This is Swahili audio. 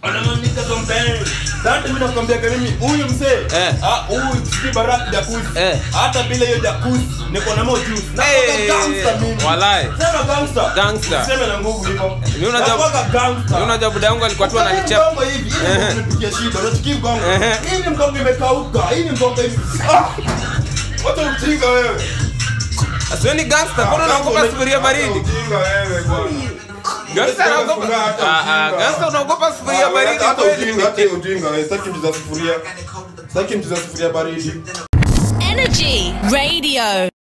anamaanisha something Dante mimi nakwambia kwa mimi huyu mzee Eh. ah huyu sisi barak jacuzzi Eh. hata bila hiyo jacuzzi niko na mo juice na Hey, kwa gangster mimi walai. sema gangster Gangster. sema na nguvu hivyo Mimi unajua- Nakuwaga gangster Mimi unajua buda yangu alikuwa tu ananichapa Mgongo hivi hii ndio Ehe. imepigia shida unachiki mgongo Ehe. hii ni mgongo imekauka hii ni mgongo hivi ah Wacha ujinga wewe asiweni gangster mbona unaogopa sufuria baridi Ujinga wewe bwana gangster anaogopa Ah, ah, gangster unaogopa sufuria baridi hata kweli ujinga hata ujinga wewe sitaki mtu za sufuria sitaki mtu za sufuria baridi Energy Radio.